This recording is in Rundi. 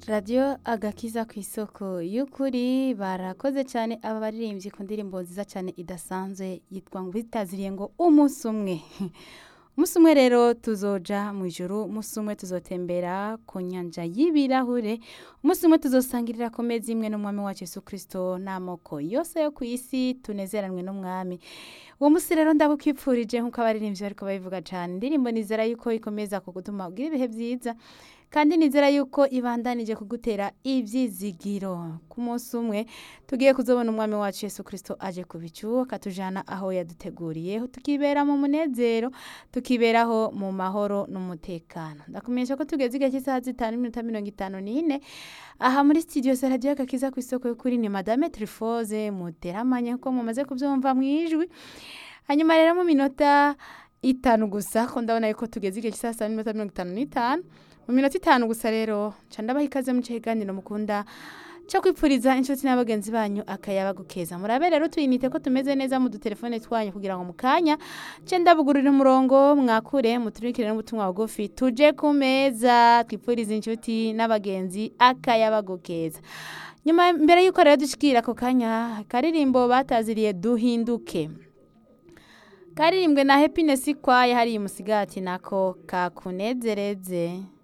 radiyo agakiza ku isoko y'ukuri barakoze cyane aba baririmbyi ku ndirimbo nziza cyane idasanzwe yitwa ngo bitaziriye ngo umunsi umwe umunsi umwe rero tuzoja mu ijoro umunsi umwe tuzotembera ku nyanja y'ibirahure umunsi umwe tuzosangirira ku meza imwe n'umwami wacu Yesu kirisito n'amoko yose yo ku isi tunezeranwe n'umwami uwo munsi rero ndabukwipfurije nk'uko abaririmbyi bariko babivuga cyane indirimbo nizera yuko ikomeza kugutuma ugira ibihe byiza kandi nizera yuko ibandanije kugutera ibyizigiro ku munsi umwe tugiye kuzobona umwami wacu Yesu kirisito aje ku bicu akatujana aho yaduteguriye tukibera mu munezero tukiberaho mu mahoro n'umutekano ndakumenyesha ko tugeze igihe cy'isaha zitanu n'iminota mirongo itanu n'ine aha muri studio za radiyo agakiza ku isoko y'ukuri ni madame trifoze muteramanye nk'uko mumaze kubyumva mu ijwi hanyuma rero mu minota itanu gusa ko ndabona yuko tugeze igihe cy'isaha sita n'iminota mirongo itanu n'itanu mu minota itanu gusa rero nca ndabaha ikaze mu kiganiro mukunda cyo kwipfuriza inshuti n'abagenzi banyu akayaba gukeza murabe rero tuyinite ko tumeze neza mu dutelefone twanyu kugira ngo mu kanya nce ndabugurira umurongo mwakure muturikire n'ubutumwa bugufi tuje ku meza twipfuriza inshuti n'abagenzi akayaba gukeza nyuma mbere y'uko rero dushikira ako kanya karirimbo bataziriye duhinduke karirimbwe na happiness kwaye hariya umusigati nako kakunezereze